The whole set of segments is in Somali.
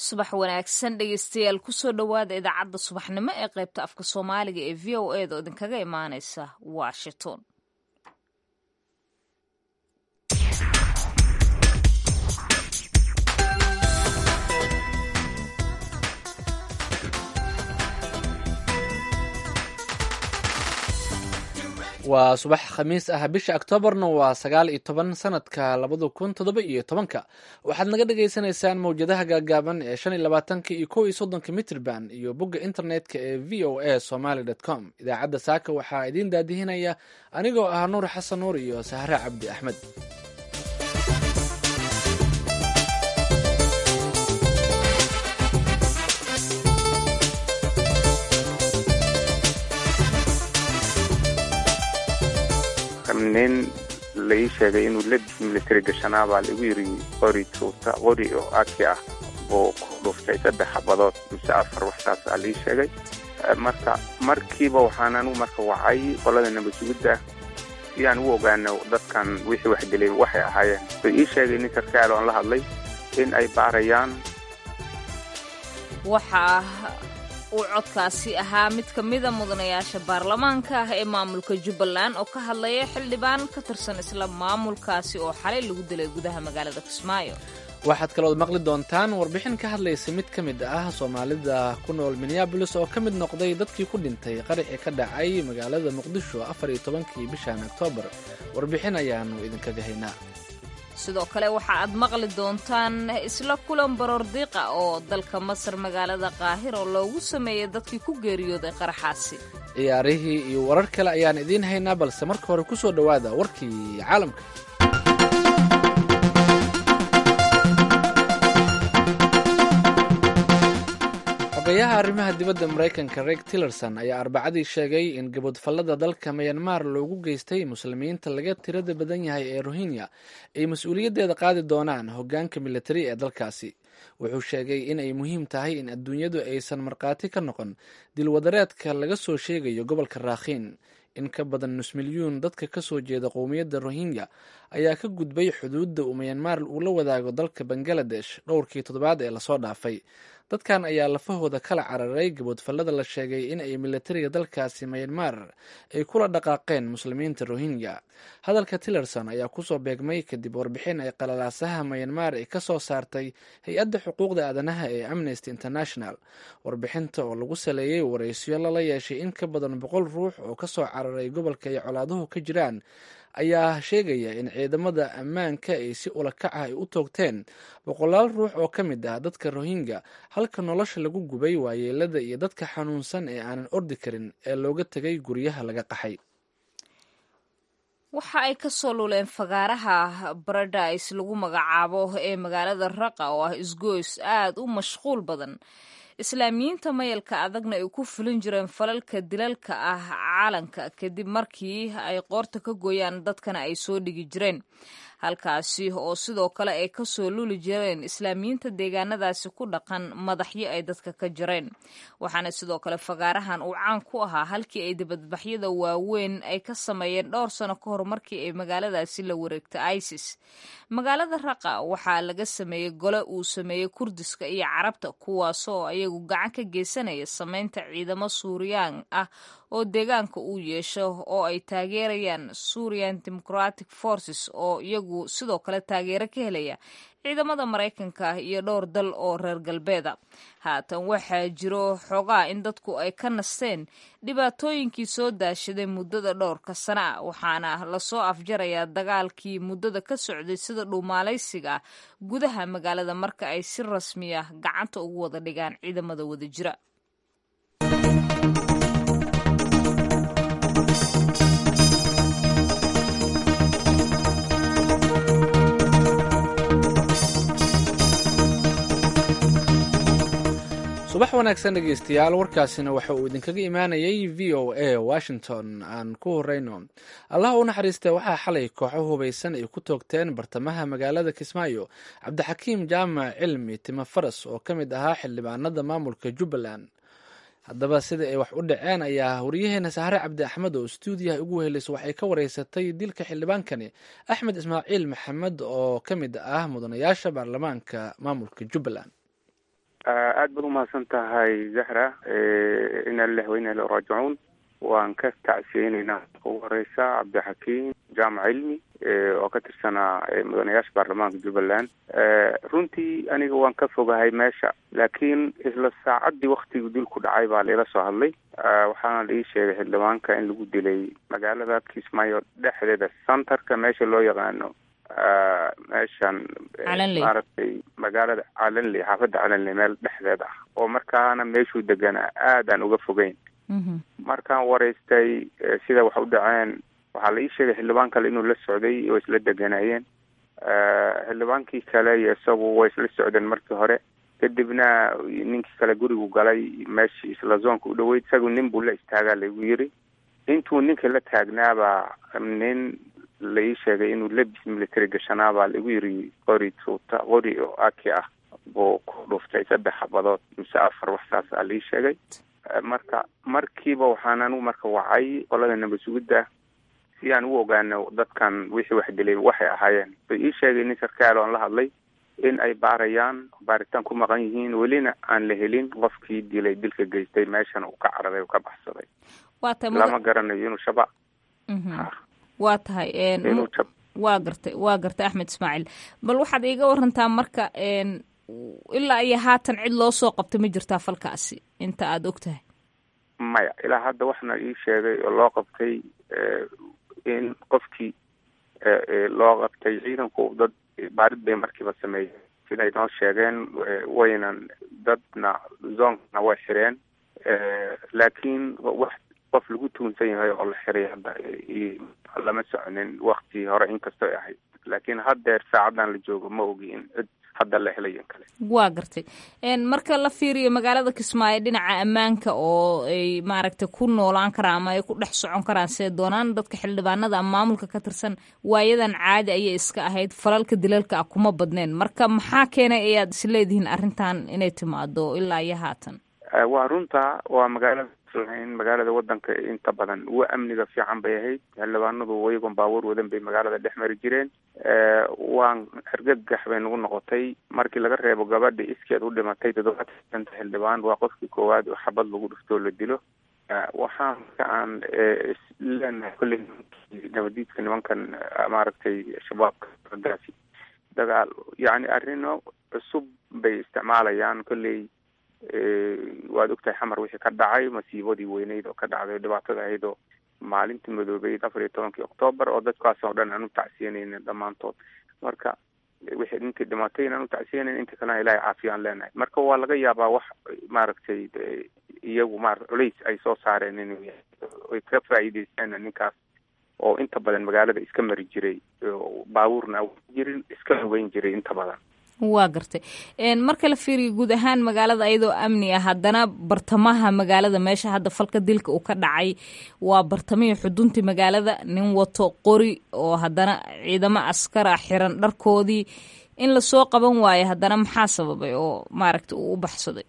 subax wanaagsan dhegeystayaal kusoo dhowaada idaacadda subaxnimo ee qaybta afka soomaaliga ee v o eda oo idinkaga imaaneysa washington waa subax khamiis ah bisha oktoobarna waa sagaal iyo toban sanadka labada kun toddoba iyo tobanka waxaad naga dhagaysanaysaan mawjadaha gaagaaban ee shan iyo labaatanka iyo kow iyo soddonka mitrban iyo bogga internetka ee v o a somaly com idaacadda saaka waxaa idiin daadihinaya anigoo ah nuur xasan nuur iyo sahre cabdi axmed nin la ii sheegay inuu lebis military gashanaa baa laigu yiri qori tuuta qori oo aki ah buu ku dhuftay saddex xabadood mise afar waxtaas aa laii sheegay marka markiiba waxaan anigu marka wacay qolada nabasugidda si aan u ogaano dadkan wixii waxgelay waxay ahaayeen way ii sheegay nin sarkaal oon la hadlay in ay baarayaan waxaa uu codkaasi ahaa mid ka mida mudanayaasha baarlamaanka ah ee maamulka jubbaland oo ka hadlaya xildhibaan ka tirsan isla maamulkaasi oo xalay lagu dilay gudaha magaalada kismaayo waxaad kalood maqli doontaan warbixin ka hadlaysa mid ka mid ah soomaalida ku nool minneabolis oo ka mid noqday dadkii ku dhintay qarixii ka dhacay magaalada muqdisho afar iyo tobankii bishan oktoobar warbixin ayaanu idinkaga haynaa sidoo kale waxa aad maqli doontaan isla kulan baroordiiqa oo dalka masar magaalada qaahiro loogu sameeyey dadkii ku geeriyooday qaraxaasi ciyaarihii iyo warar kale ayaan idiin haynaa balse marka hore ku soo dhowaada warkii caalamka xogayaha arrimaha dibadda maraykanka reg tillerson ayaa arbacadii sheegay in gabodfallada dalka mayanmar loogu geystay muslimiinta laga tirada badan yahay ee rohingya ay mas-uuliyaddeeda qaadi doonaan hoggaanka militari ee dalkaasi wuxuu sheegay in ay muhiim tahay in adduunyadu aysan markhaati ka noqon dilwadareedka laga soo sheegayo gobolka raakhiin in ka badan nus milyuun dadka ka soo jeeda qowmiyadda rohingya ayaa ka gudbay xuduudda uu mayanmar uu la wadaago dalka bangaladesh dhowrkii toddobaad ee lasoo dhaafay dadkan ayaa lafahooda kala cararay gaboodfallada la sheegay in ay militariga dalkaasi mayanmar ay kula dhaqaaqeen muslimiinta rohingya hadalka tillerson ayaa kusoo beegmay kadib warbixin ay qalalaasaha mayanmar ay ka soo saartay hay-adda xuquuqda aadanaha ee amnesty international warbixinta oo lagu saleeyey waraysyo lala yeeshay in ka badan boqol ruux oo kasoo cararay gobolka ay colaaduhu ka jiraan ayaa sheegaya in ciidamada ammaanka ay si ulakac ah ay u toogteen boqolaal ruux oo ka mid ah dadka rohingya halka nolosha lagu gubay waayeelada iyo dadka xanuunsan ee aanan ordi karin ee looga tegay guryaha laga qaxay waxa ay ka soo luleen fagaaraha baradise lagu magacaabo ee magaalada raqa oo ah isgoys aad u mashquul badan islaamiyiinta mayalka adagna ay ku fulin jireen falalka dilalka ah caalanka kadib markii ay qoorta ka gooyaan dadkana ay soo dhigi jireen halkaasi oo sidoo kale ay ka soo luli jireen islaamiyiinta deegaanadaasi ku dhaqan madaxyo ay dadka ka jireen waxaana sidoo kale fagaarahan uu caan ku ahaa halkii ay dibadbaxyada waaweyn ay ka sameeyeen dhowr sano ka hor markii ay magaaladaasi la wareegtay isis magaalada raqa waxaa laga sameeyey gole uu sameeyey kurdiska iyo carabta kuwaasoo ayagu gacan ka geysanaya sameynta ciidamo suuriyaan ah oo deegaanka uu yeesho oo ay taageerayaan surian democratic forces oo iyagu sidoo kale taageero ka helaya ciidamada maraykanka iyo dhowr dal oo reer galbeeda haatan waxaa jiro xoogaa in dadku ay ka nasteen dhibaatooyinkii soo daashaday muddada dhowrka sana ah waxaana lasoo afjarayaa dagaalkii muddada ka socday sida dhuumaalaysiga gudaha magaalada marka ay si rasmiya gacanta ugu wada dhigaan ciidamada wada jira subax wanaagsan dhegeystayaal warkaasina waxa uu idinkaga imaanayay v o a washington aan ku horeyno allah u naxariista waxaa xalay kooxo hubaysan ay ku toogteen bartamaha magaalada kismaayo cabdixakiim jaamac cilmi timo faras oo ka mid ahaa xildhibaanada maamulka jubbaland haddaba sida ay wax u dhaceen ayaa wariyaheena sahre cabdi axmed oo stuudiyaha ugu weheleysa waxay ka wareysatay dilka xildhibaankani axmed ismaaciil maxamed oo ka mid ah mudanayaasha baarlamaanka maamulka jubbaland aada baad umahadsan tahay zahra ina lilah wa ina ila raajicuun waan ka tacsiyeyneynaa ugu horeysa cabdixakiim jaamac cilmi oo ka tirsanaa mudanayaasha baarlamaanka jubbaland runtii aniga waan ka fogahay meesha laakiin isla saacaddii waktigii dilku dhacay baa laila soo hadlay waxaana la ii sheegay xildhibaanka in lagu dilay magaalada kismaayo dhexdeeda centerka meesha loo yaqaano meeshan maaragtay magaalada calanley xaafadda calanley meel dhexdeeda ah oo markaana meeshuu deganaa aad aan uga fogeyn markaan wareystay sida wax u dhaceen waxaa la ii sheegay xildhibaan kale inuu la socday oo isla deganaayeen xildhibaankii kale iyo isagu way isla socdeen markii hore kadibna ninkii kale gurigu galay meeshii isla zoonka u dhaweyd isagu nin buu la istaagaa laigu yiri intuu ninka la taagnaabaa nin la ii sheegay inuu lebis military gashanaabaa laigu yiri qori tuuta qori oo aki ah buu ku dhuftay saddex xabadood mise afar wax saas aa la ii sheegay marka markiiba waxaan anigu marka wacay qolada nabad sugidda si aan u ogaano dadkan wixii wax dilay waxay ahaayeen bay ii sheegay nin sarkaal oon la hadlay in ay baarayaan baaritaan ku maqan yihiin welina aan la helin qofkii dilay dilka geystay meeshan uu ka cararay uu ka baxsaday lama garanayo inuu shaba waa tahay waa gartay waa gartay axmed ismaaciil bal waxaad iiga warantaa marka ilaa iyo haatan cid loo soo qabtay ma jirtaa falkaasi inta aada og tahay maya ilaa hadda waxna ii sheegay oo loo qabtay in qofkii loo qabtay ciidanku dad baarid bay markiiba sameeyeen siday noo sheegeen waynan dadna zoonkana way xireen laakiin wax qof lagu tuunsan yahay oo la xiray hadda lama soconin waktii hore inkastoo ahayd laakiin haddeer saacadan la joogo ma ogi in cid hadda la helayan kale waa gartay marka la fiiriyo magaalada kismaayo dhinaca ammaanka oo ay maaragtay ku noolaan karaan ama ay ku dhex socon karaan see doonaan dadka xildhibaanada ama maamulka ka tirsan waayadan caadi ayay iska ahayd falalka dilalka ah kuma badneen marka maxaa keenay ayaad isleedihiin arrintan inay timaado ilaa iyo haatan waa runta waa magaalada in magaalada wadanka inta badan uwa amniga fiican bay ahayd xildhibaanadu wayagoon baabuur wadan bay magaalada dhex mari jireen waan argagax bay nagu noqotay markii laga reebo gabadha iskeed u dhimatay toddobaatanta xildhibaan waa qofkii koowaad oo xabad lagu dhiftoo la dilo waxaan ka aan leenahay kolley nabadiidka nimankan maaragtay shabaabka raggaasi dagaal yacni arrino cusub bay isticmaalayaan kolley waad ogtahay xamar wixii ka dhacay masiibadii weyneyd oo ka dhacday dhibaatada ahayd oo maalintii madoobeyd afar iyo tobankii octoobar oo dadkaas oo dhan aan u tacsiyanayna dhammaantood marka wixii ninkii dhimatay inaan u tacsiyanayn inta kalena ilaahay caafiyaan leenahay marka waa laga yaabaa wax maaragtay iyagu ma culays ay soo saareen inuu yahay ay ka faa'iideysteen ninkaas oo inta badan magaalada iska mari jiray baabuurna jirin iska lugeyn jiray inta badan waa gartay marka la fiiriyo guud ahaan magaalada ayadoo amni ah haddana bartamaha magaalada meesha hadda falka dilka uu ka dhacay waa bartamihii xuduntii magaalada nin wato qori oo haddana ciidamo askara xiran dharkoodii in lasoo qaban waayo haddana maxaa sababay oo maaragta uu u baxsaday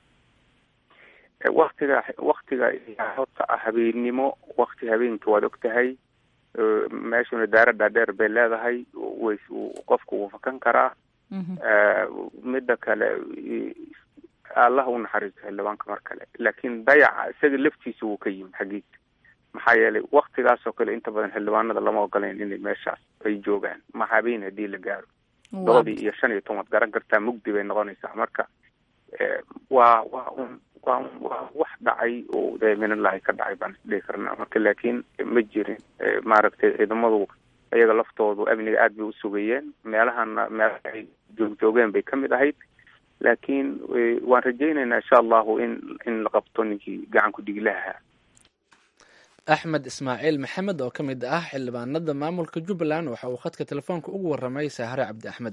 waktiga waktiga horta ah habeennimo wakti habeenka waad og tahay meeshuna daara dhaadheer bay leedahay way qofku wuu fakan karaa midda kale allah u naxariisto xildhibaanka mar kale laakiin dayaca isaga laftiisa wuu ka yimi xaggiisa maxaa yeelay waktigaas oo kale inta badan xildhibaanada lama ogolayn inay meeshaas ay joogaan ma habeen haddii la gaaro doodii iyo shan iyo toban garan kartaa mugdi bay noqonaysaa marka waa waa un waa waa wax dhacay oo dee minalahi ka dhacay baan isdhihi karnaa marka laakiin ma jirin maaragtay ciidamadu iyaga laftoodu amniga aad bay u sugayeen meelahana meelaha ay joogjoogeen bay ka mid ahayd laakiin waan rajaynaynaa insha allahu in in la qabto ninkii gacan ku dhiglaha axmed ismaaciil maxamed oo ka mid ah xildhibaanada maamulka jubbaland waxa uu khadka telefoonka ugu warramay saahare cabdi axmed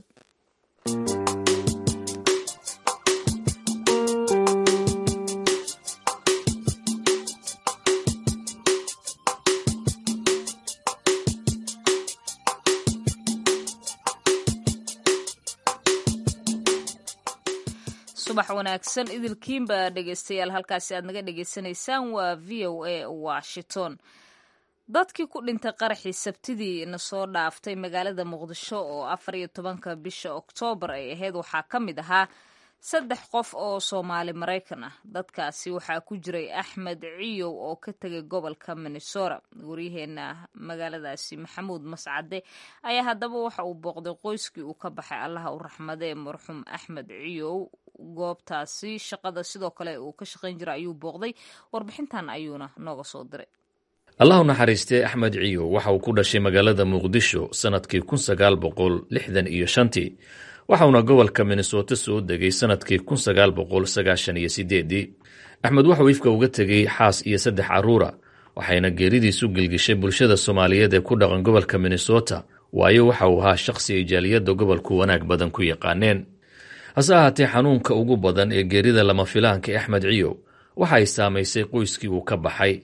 subax wanaagsan idilkiinba dhegeystayaal halkaasi aad naga dhegeysanaysaan waa v o a washington dadkii ku dhintay qaraxii sabtidii na soo dhaaftay magaalada muqdisho oo afar iyo tobanka bisha oktoobar ay ahayd waxaa ka mid ahaa saddex qof oo soomaali maraykan ah dadkaasi waxaa ku jiray axmed ciyow oo ka tegay gobolka minnesota waryaheena magaaladaasi maxamuud mascade ayaa haddaba waxa uu booqday qoyskii uu ka baxay allaha u raxmadee marxuum axmed ciyow goobtaasi shaqada sidoo kale uu ka shaqayn jiray ayuu booqday warbixintan ayuuna nooga soo diray allah u naxariistay axmed ciyow waxa uu ku dhashay magaalada muqdisho sannadkii kun sagaal boqol lixdan iyo shantii waxauna gobolka minnesota soo degay sannadkii kun sagaal boqol sagaashan iyo sideedii axmed waxuu ifka uga tegey xaas iyo saddex carruura waxayna geeridiisu gelgishay bulshada soomaaliyeed ee ku dhaqan gobolka minnesota waayo waxa uu ahaa shaqsi ay jaaliyadda gobolku wanaag badan ku yaqaaneen hase ahaatee xanuunka ugu badan ee geerida lama filaanka ee axmed ciyow waxa ay saamaysay qoyskii uu ka baxay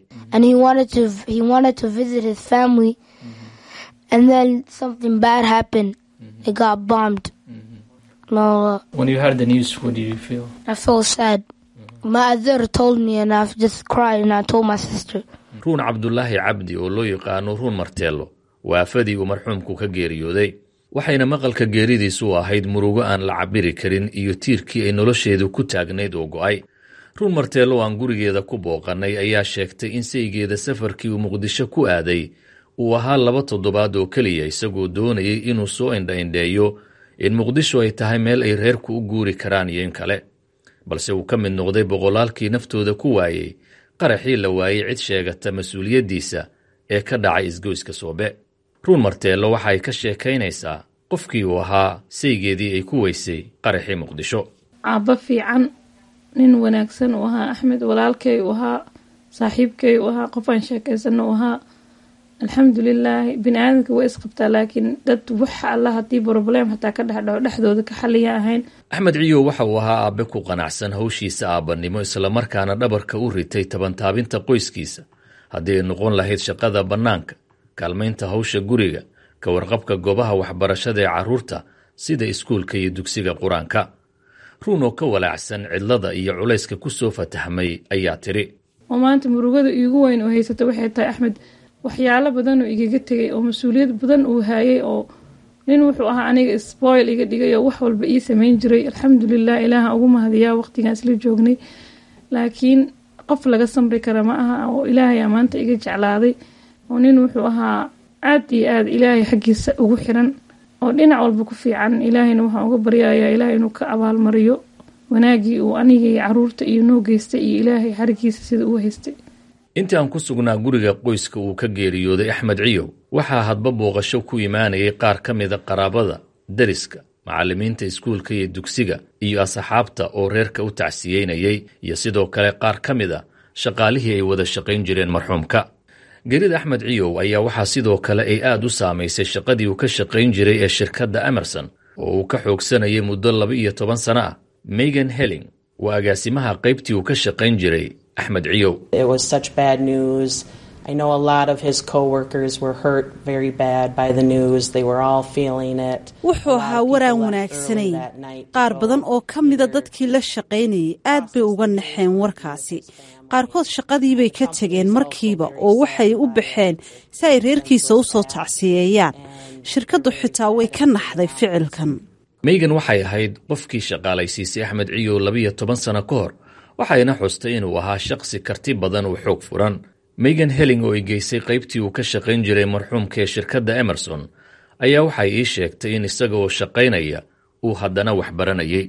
No. When you heard the news, what do you feel? I felt sad. My mother told me and I've just cried and I told my sister. ruun cabdulaahi cabdi oo loo yaqaano ruun marteello waa afadii uu marxuumku ka geeriyooday waxayna maqalka geeridiisu ahayd murugo aan la cabiri karin iyo tiirkii ay nolosheedu ku taagnayd oo go'ay ruun marteello aan gurigeeda ku booqannay ayaa sheegtay in saygeeda safarkii uu muqdisho ku aaday uu ahaa laba toddobaad oo keliya isagoo doonayay inuu soo indha-indheeyo in muqdisho ay tahay meel ay reerku u guuri karaan iyo in kale balse uu ka mid noqday boqolaalkii naftooda ku waayey qaraxii la waayey cid sheegata mas-uuliyaddiisa ee ka dhacay isgoyska soobe ruun marteello waxa ay ka sheekaynaysaa qofkii uu ahaa saygeedii ay ku weysay qaraxii muqdisho aabba fiican nin wanaagsan uu ahaa axmed walaalkay uu ahaa saaxiibkay uu ahaa qof aan sheekaysanno uu ahaa alxamdulilaahi bini aadamka way isqabtaa laakiin dad waxa alla haddii broblem hataa ka dhexdhaco dhexdooda ka xaliya ahayn axmed ciyow waxa uu ahaa aabe ku qanacsan hawshiisa aabanimo islamarkaana dhabarka u ritay tabantaabinta qoyskiisa haddii ay noqon lahayd shaqada bannaanka kaalmaynta hawsha guriga ka warqabka goobaha waxbarashada ee carruurta sida iskuulka iyo dugsiga qur-aanka ruun oo ka walaacsan cidlada iyo culayska ku soo fatahmay ayaa tiri oo maanta murugada iigu weyn oo haysata waxay tahay axmed waxyaalo badan oo igaga tegay oo mas-uuliyad badan uu haayay oo nin wuxuu ahaa aniga spoil iga dhigay oo wax walba ii sameyn jiray alxamdulilah ilaaha ugu mahadiyaa waqtigaan isla joognay laakiin qof laga samri kara ma aha oo ilaahay maanta iga jeclaaday oo nin wuxuu ahaa aad iyo aad ilaahay xaggiisa ugu xiran oo dhinac walba ku fiican ilaahayna waxaan uga baryayaa ilaahay inuu ka abaalmariyo wanaagii uu aniga iyo caruurta iyo noo geystay iyo ilaahay xarigiisa sida uu haystay intii aan ku sugnaa guriga qoyska uu ka geeriyooday axmed ciyow waxaa hadba booqasho ku imaanayay qaar ka mida qaraabada deriska macallimiinta iskuulka iyo dugsiga iyo asxaabta oo reerka u tacsiyeynayay iyo sidoo kale qaar ka mid a shaqaalihii ay wada shaqayn jireen marxuumka geerida axmed ciyow ayaa waxaa sidoo kale ay aad u saamaysay shaqadii uu ka shaqayn jiray ee shirkadda emerson oo uu ka xoogsanayay muddo laba iyo toban sano ah megan helling waa agaasimaha qaybtii uu ka shaqayn jiray axmed ciyow I know a lot of his coworkers were hurt very bad by the news. They were all feeling it. wuxuu ahaa waraan wanaagsanayn qaar badan oo ka mida dadkii la shaqaynayay aad bay uga naxeen warkaasi qaarkood shaqadiibay ka tegeen markiiba oo waxay u baxeen si ay reerkiisa u soo tacsiyeeyaan shirkaddu xitaa way ka naxday ficilkan meygan waxay ahayd qofkii shaqaalaysiisay axmed ciyow labiyo toban sano ka hor waxayna xustay inuu ahaa shaqsi karti badan oo xoog furan megan helling oo ay geysay qaybtii uu ka shaqayn jiray marxuumka ee shirkadda emerson ayaa waxay ii sheegtay in isaga oo shaqaynaya uu haddana wax baranayay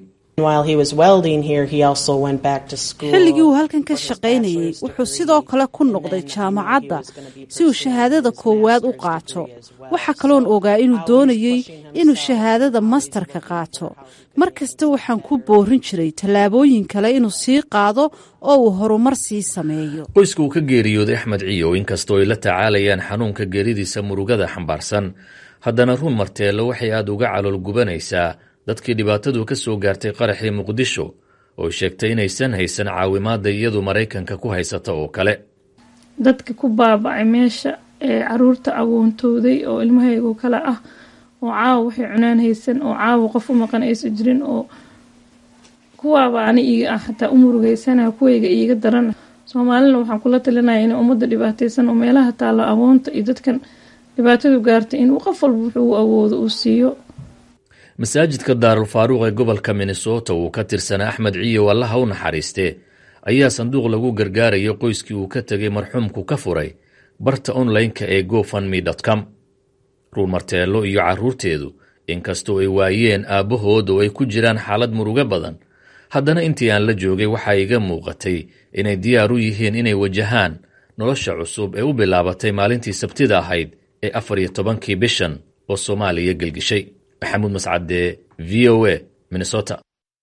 xilligii uu halkan ka shaqaynayey wuxuu sidoo kale ku noqday jaamacadda si uu shahaadada koowaad u qaato waxa kaloon ogaa inuu doonayey inuu shahaadada mastarka qaato mar kasta waxaan ku boorin jiray tallaabooyin kale inuu sii qaado oo uu horumar sii sameeyo qoyska uu ka geeriyooday axmed ciyow inkastoo ay la tacaalayaan xanuunka geeridiisa murugada xambaarsan haddana ruun marteello waxay aad uga calool gubanaysaa dadkii dhibaatadu ka soo gaartay qaraxii muqdisho oo sheegtay inaysan haysan caawimaadda iyadu maraykanka ku haysata oo kale dadka ku baaba'ay meesha ee caruurta awoontooday oo ilmahaygu kale ah oo caawa waxay cunaan haysan oo caawa qof u maqan aysan jirin oo kuwaaba ani iiga ah xataa u murugeysana kuwayga iiga daran soomaalina waxaan kula talinaya in ummadda dhibaataysan oo meelaha taalla awoonta iyo dadkan dhibaatadu gaartay inuu qof walba wuxuu u awoodo uu siiyo masaajidka daarulfaaruuq ee gobolka minnesota uu ka tirsanaa axmed ciyow allaha u naxariistee ayaa sanduuq lagu gargaarayo qoyskii uu ka tegay marxuumku ka furay barta onlineka ee gofundme com ruun marteello iyo carruurteedu inkastoo ay waayeen aabbahood oo ay ku jiraan xaalad murugo badan haddana intii aan la joogay waxaa iga muuqatay inay diyaar u yihiin inay wajahaan nolosha cusub ee u bilaabatay maalintii sabtida ahayd ee afar iyo tobankii bishan oo soomaaliya gelgishay maxamuud mascade v o a minnesota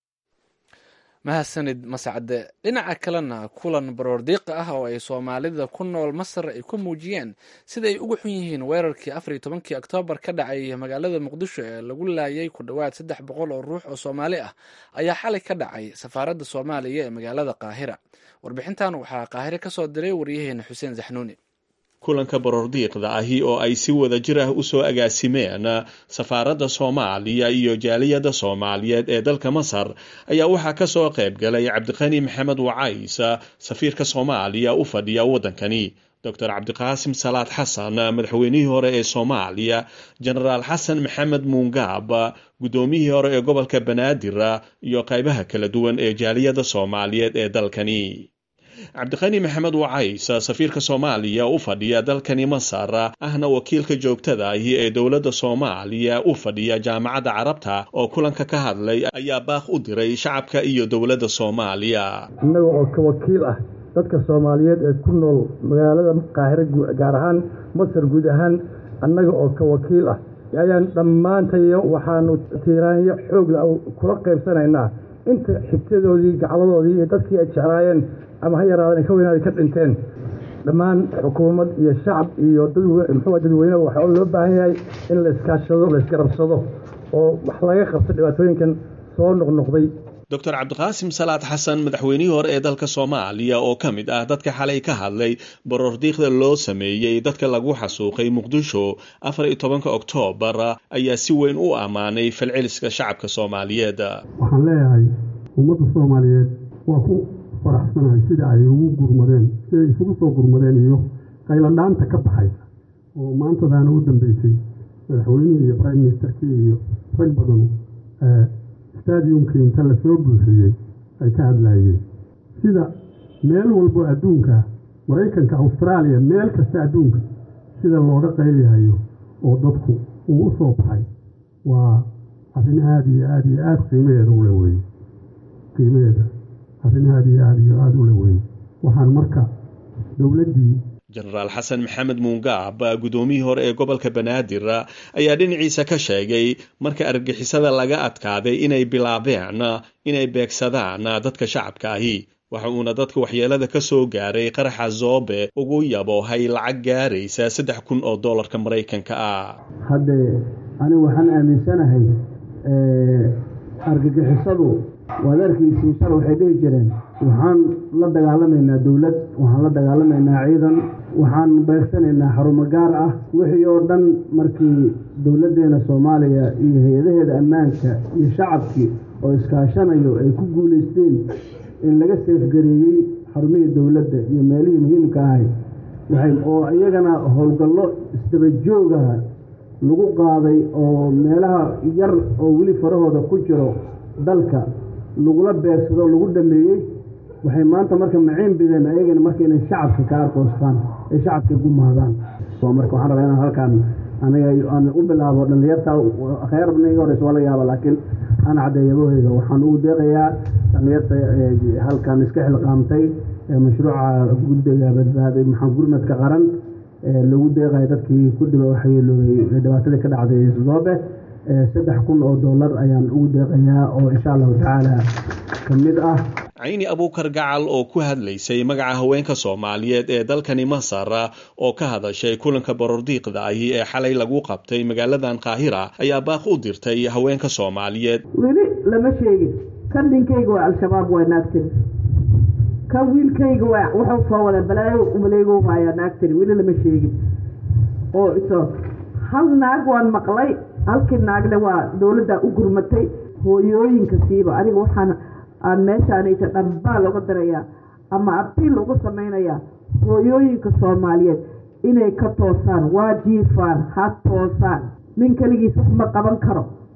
mahadsanid mascade dhinaca kalena kulan baroordiiqa ah oo ay soomaalida ku nool masar ay ku muujiyeen sida ay uga xun yihiin weerarkii afar iyo tobankii oktoobar ka dhacay magaalada muqdisho ee lagu laayay ku dhowaad saddex boqol oo ruux oo soomaali ah ayaa xalay ka dhacay safaaradda soomaaliya ee magaalada qaahira warbixintan waxaa qaahire ka soo diray waryaheena xuseen zaxnuuni kulanka baroordiiqda ahi oo ay si wada jir ah usoo agaasimeen safaaradda soomaaliya iyo jaaliyadda soomaaliyeed ee dalka masar ayaa waxaa kasoo qayb galay cabdiqani maxamed wacays safiirka soomaaliya u fadhiya waddankani doctor cabdiqaasim salaad xasan madaxweynihii hore ee soomaaliya jenaraal xasan maxamed muungaab guddoomiyihii hore ee gobolka banaadir iyo qaybaha kala duwan ee jaaliyadda soomaaliyeed ee dalkani cabdiqani maxamed wacays safiirka soomaaliya u fadhiya dalkani masar ahna wakiilka joogtada ahi ee dowladda soomaaliya u fadhiya jaamacadda carabta oo kulanka ka hadlay ayaa baaq u diray shacabka iyo dowladda soomaaliya innaga oo ka wakiil ah dadka soomaaliyeed ee ku nool magaalada qaahire gaar ahaan masar guud ahaan annaga oo ka wakiil ah ayaan dhammaantayo waxaanu tiiraanyo xoogla kula qaybsanaynaa inta xigtadoodii gacladoodii iyo dadkii ay jeclaayeen ama ha yaraadeen ka weynaada ka dhinteen dhammaan xukuumad iyo shacab iyo muxuu dadweyne waxaa loo baahan yahay in la iskaashado la isgarabsado oo wax laga qabto dhibaatooyinkan soo noqnoqday doctor cabdiqaasim salaad xasan madaxweynihii hore ee dalka soomaaliya oo ka mid ah dadka xalay ka hadlay baroordiiqda loo sameeyey dadka lagu xasuuqay muqdisho afar iyo tobanka oktoobar ayaa si weyn u ammaanay falceliska shacabka soomaaliyeed waxaan leeyahay ummadda soomaaliyeed waa ku faraxsanahay sida ay ugu gurmadeen siday isugu soo gurmadeen iyo qayladhaanta ka baxaysa oo maantadaana u dambeysay madaxweynihii iyo prime ministerkii iyo rag badan stadiumkii inta lasoo buuxiyey ay ka hadlaayeen sida meel walbo adduunka maraykanka austraaliya meel kasta adduunka sida looga qaylihayo oo dadku uu u soo baxay waa arrin aada iyo aada iyo aada qiimaheeda ule weye qiimaheeda arrin aada iyo aada iyo aada ule weye waxaan marka dowladdii jenaraal xasan maxamed muungaab guddoomiyihii hore ee gobolka banaadir ayaa dhinaciisa ka sheegay marka argagixisada laga adkaaday inay bilaabeen inay beegsadaan dadka shacabka ahi waxa uuna dadka waxyeelada ka soo gaaray qaraxa zoobe ugu yaboohay lacag gaaraysa saddex kun oo dollarka maraykanka ah haddee anigu waxaan aaminsanahay argagixisadu waad arkaysiin shal waxay dhihi jireen waxaan la dagaalamaynaa dowlad waxaan la dagaalamaynaa ciidan waxaan beegsanaynaa xarumo gaar ah wixii oo dhan markii dowladdeena soomaaliya iyo hay-adaheeda ammaanka iyo shacabkii oo iskaashanayo ay ku guulaysteen in laga seefgareeyey xarumihii dowladda iyo meelihii muhiimka ahay waxay oo iyagana howlgallo isdabajoogaha lagu qaaday oo meelaha yar oo weli farahooda ku jiro dalka lagula beegsado lagu dhameeyey waxay maanta marka maciin bideen ayagana marka inay shacabka ka arkoostaan ay shacabka gumaadaan marka waxaan rabaa inaan halkaan aniga aan u bilaabo dhallinyarta khayr badna iga horeysa waa laga yaaba laakiin aan caddeeyabaheyga waxaan ugu deeqayaa dhallinyarta halkan iska xilqaamtay mashruuca guddiga badbaaday maxaa gurmadka qaran lagu deeqaya dadkii ku dhiba waxyeeloobay dhibaatadii ka dhacday zoobe saddex kun oo dollar ayaan ugu deeqayaa oo insha allahu tacaala ka mid ah cayni abuukar gacal oo ku hadlaysay magaca haweenka soomaaliyeed ee dalkani masar oo ka hadashay kulanka baroordiiqda ahi ee xalay lagu qabtay magaaladan qaahira ayaa baaq u dirtay haweenka soomaaliyeed weli lama sheegin kan ninkayga waa al-shabaab waa naagtiri kan wiilkayga waa wuxuu soo wada balaayo umaleego waayaa naagtiri weli lama sheegin oo iso hal naag waan maqlay halkii naagle waa dowladda u gurmatay hooyooyinka siiba aniga waxaan aan meeshaanaysa dhambaa looga darayaa ama abiil ugu samaynayaa hooyooyinka soomaaliyeed inay ka toosaan waa jiifaan ha toosaan nin keligiis wax ma qaban karo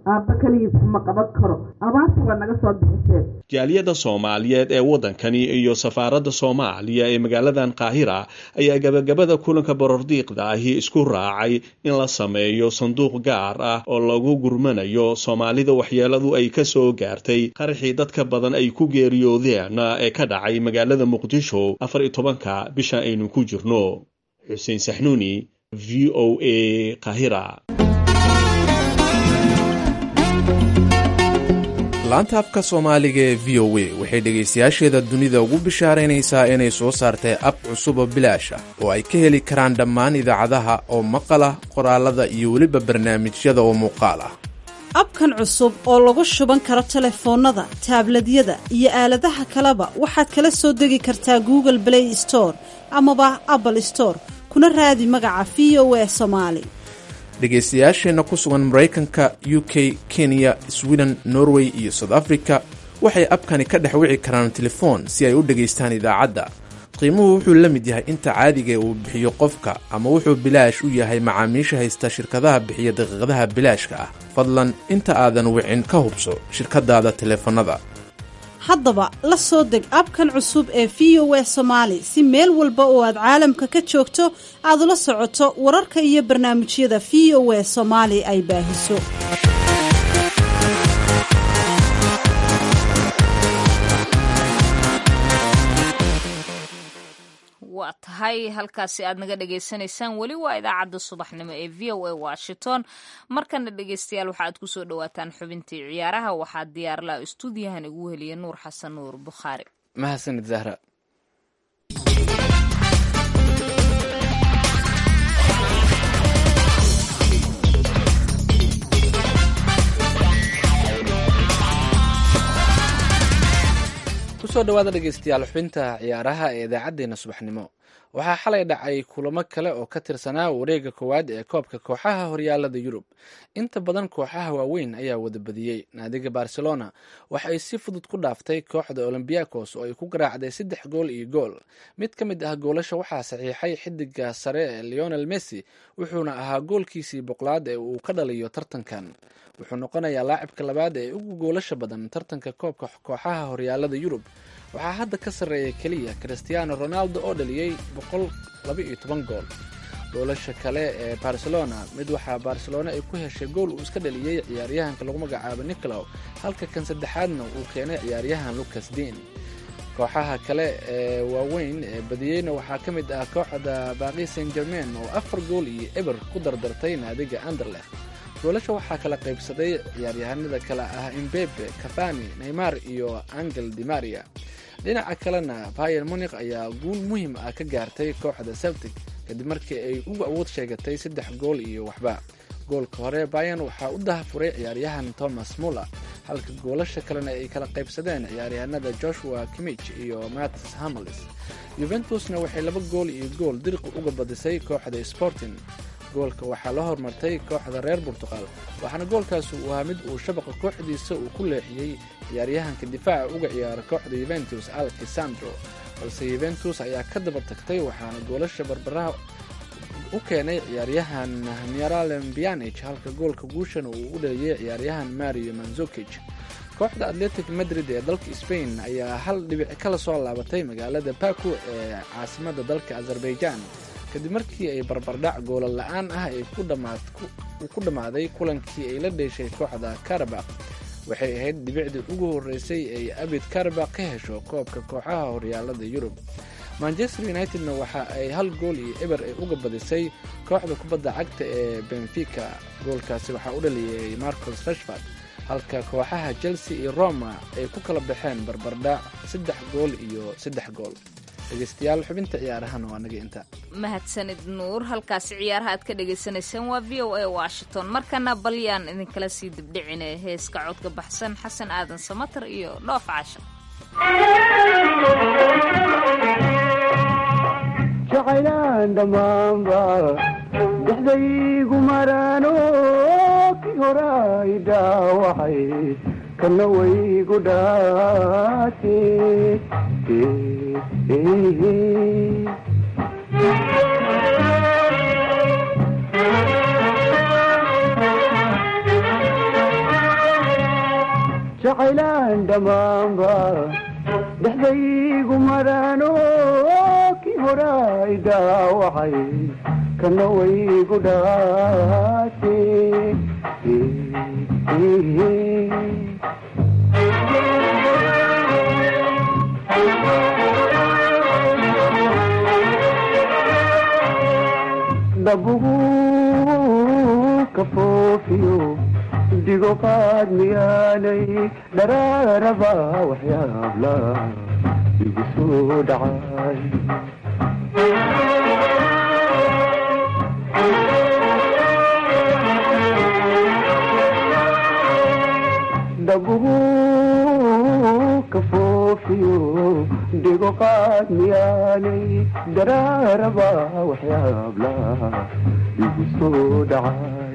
aabba keligiis ma qaban karo abaarta waa naga soo bixiseen jaaliyadda soomaaliyeed ee waddankani iyo safaaradda soomaaliya ee magaaladan qaahira ayaa gabagabada kulanka borordiiqda ahi isku raacay in la sameeyo sanduuq gaar ah oo lagu gurmanayo soomaalida waxyeeladu ay ka soo gaartay qaraxii dadka badan ay ku geeriyoodeen ee ka dhacay magaalada muqdisho afar iyo tobanka bisha aynu ku jirno xuseen saxnuuni v o a qaahira laanta afka soomaaliga ee v o a waxay dhegaystayaasheeda dunida ugu bishaaraynaysaa inay soo saartay ab cusub oo bilaash ah oo ay ka heli karaan dhammaan idaacadaha oo maqal ah qoraalada iyo weliba barnaamijyada oo muuqaal ah abkan cusub oo lagu shuban karo telefoonnada taabladyada iyo aaladaha kaleba waxaad kala soo degi kartaa google play store amaba apple store kuna raadi magaca v o a somaali dhegaystayaasheenna ku sugan maraykanka u k kenya sweden norway iyo south africa waxay abkani ka dhex wici karaan telefoon si ay u dhegaystaan idaacadda qiimuhu wuxuu la mid yahay inta caadiga uu bixiyo qofka ama wuxuu bilaash u yahay macaamiisha haysta shirkadaha bixiya daqiiqadaha bilaashka ah fadlan inta aadan wicin ka hubso shirkadaada teleefannada haddaba la soo deg abkan cusub ee v o a somaali si meel walba oo aad caalamka ka joogto aad ula socoto wararka iyo barnaamijyada v o a soomaali ay baahiso waa tahay halkaasi aad naga dhagaysanaysaan weli waa idaacadda subaxnimo ee v o a washington markana dhegaystayaal waxa aad kusoo dhawaataan xubintii ciyaaraha waxaa diyaarlaha istuudiyahan igu heliya nuur xasan nuur bukhaari mahadsanid zahra kusoo dhawaada dhegeystayaal xubinta ciyaaraha ee idaacaddeenna subaxnimo waxaa xalay dhacay kulamo kale oo ka tirsanaa wareega koowaad ee koobka kooxaha horyaalada yurub inta badan kooxaha waaweyn ayaa wada badiyey naadiga barcelona waxa ay si fudud ku dhaaftay kooxda olombiakos oo ay ku garaacday saddex gool iyo gool mid ka mid ah goolasha waxaa saxiixay xidiga sare ee leonel messi wuxuuna ahaa goolkiisii boqolaad ee uu ka dhaliyo tartankan wuxuu noqonayaa laacibka labaad ee ugu goolasha badan tartanka koobka kooxaha horyaalada yurub waxaa hadda ka sarreeya keliya christiano ronaldo oo dhaliyey boqol labaiyo toban gool goolasha kale ee barcelona mid waxaa barcelona ay ku heshay gool uu iska dhaliyey ciyaaryahanka lagu magacaabo nicolow halka kan saddexaadna uu keenay ciyaaryahan lucas dean kooxaha kale ee waaweyn ee badiyeyna waxaa ka mid ah kooxda baaqi saint germain oo afar gool iyo eber ku dardartay naadiga anderleh goolasha waxaa kala qaybsaday ciyaaryahanada kale ah imbebe cafani neymar iyo angel dimaria dhinaca kalena bayer munik ayaa guul muhiim ah ka gaartay kooxda celtic kadib markii ay ugu awood sheegatay saddex gool iyo waxba goolka hore bayan waxaa u dahafuray ciyaaryahan thomas muller halka goolasha kalena ay kala qaybsadeen ciyaaryahanada joshua kimich iyo mattis hamelis yuventusna waxay laba gool iyo gool diriqi uga badisay kooxda sporting goolka waxaa la hormartay kooxda reer burtuqal waxaana goolkaasi uu ahaa mid uu shabaqa kooxdiisa uu ku leexiyey ciyaaryahanka difaaca uga ciyaara kooxda yuventus alkisandro balse yuventus ayaa ka daba tagtay waxaana goolasha barbaraha u keenay ciyaaryahan miralem bianich halka goolka guushana uu u dhaliyey ciyaaryahan mario manzukij kooxda atletic madrid ee dalka spain ayaa hal dhibic kala soo laabatay magaalada baku ee caasimada dalka azerbaijan kadib markii ay barbardhac goola la-aan ah uu ku dhammaaday kulankii ay la dheeshay kooxda karabak waxay ahayd dhibicdii ugu horreysay ay abid karabak ka hesho koobka kooxaha horyaalada yurub manchester unitedna waxa ay hal gool iyo eber ay uga badisay kooxda kubadda cagta ee benfica goolkaasi waxaa u dhaliyay marcos rashford halka kooxaha chelsea iyo roma ay ku kala baxeen barbardhac saddex gool iyo saddex gool dhegeystayaal xubinta ciyaarahana waa naga inta mahadsanid nuur halkaasi ciyaaraha aad ka dhagaysanayseen waa v o a washington markana balyaan idinkala sii dibdhicine heeska codka baxsan xasan aadan samatar iyo dhoof casha jacaylaan dhammaanba dexdaygu maraano kii horay dhaawacay kana waygu dhaate jacaylaan dhammaanba dhexdaygu maraano kii horay dhaawacay kana waygu dhaate dhabugu ka foofiyo digo qaad miyaanay dharaaraba waxyaabla igu soo dhacay dhabugu ka foofiyo digo qaad miyaanay dharaaraba waxyaabla igu soo dhacay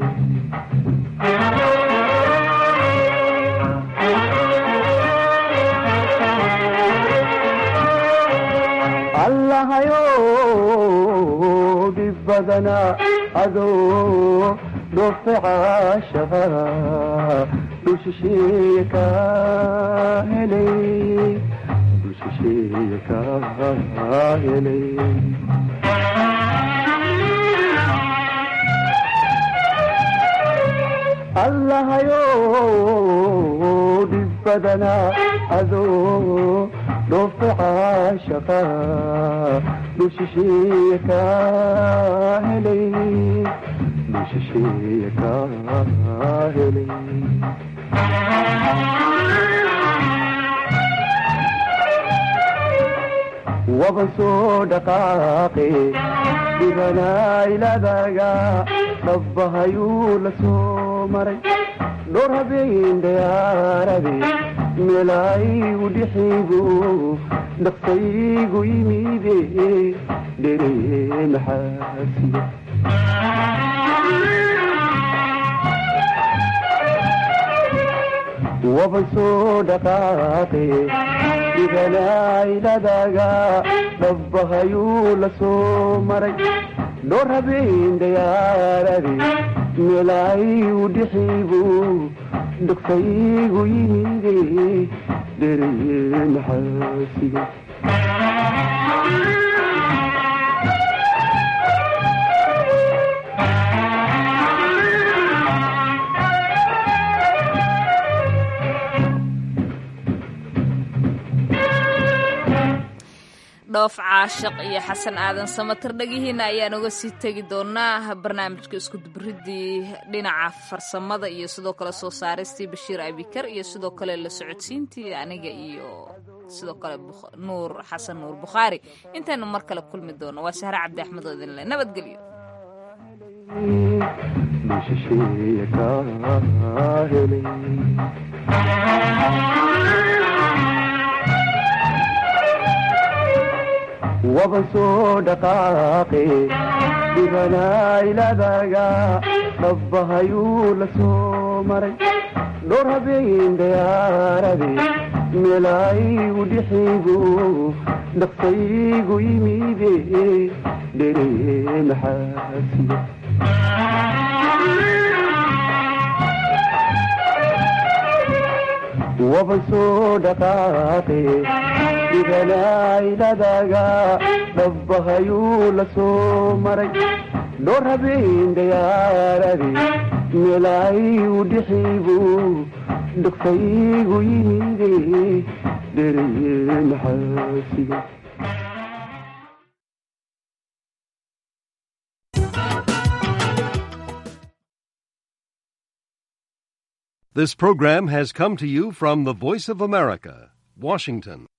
allahayo dhib badana adoo dhoofe caashaqa dhushisheeye ka helay dhushisheeye ka helay allahayo dhib badana adoo dhoofe caashaqa dhushisheeye ka helay dhushisheeye ka helay waban soo dhaqaaqe dhibanaailadaga dhabbahayuu la soo maray dhowr habeen dayaarade meelaygu dhixigu dhaqsaygu yimide dhere maxaasiya waban soo dhaqaaqe dhibanaailadaga dhabbahayuu la soo maray dhowr habeen dayaarade meelaygu dhixigu dhaqsaygu yimide dhere maxaasiga dhoof caashaq iyo xasan aadan samatir dhagihiina ayaan uga sii tegi doonaa barnaamijka iskudubaridii dhinaca farsamada iyo sidoo kale soo saaristii bashiir abikar iyo sidoo kale la socodsiintii aniga iyo sidoo kale nuur xasan nuur bukhaari intaynu mar kale kulmi doono waa sahre cabdi axmed oo idinle nabadgelyo waban soo dhaqaaqe dhibanaailadaga dhabbahayuu la soo maray dhowr habeen dayaarade meelaygu dhixigu dhaqsaygu yimide dhere maxaasiya waban soo dhaqaaqe dhibanaailadaga dhabbahayuu la soo maray dhowr habeen dayaarade meelaygu dhixigu dhaqsaygu yimide dhere maxaasiga This program has come to you from the Voice of America, Washington.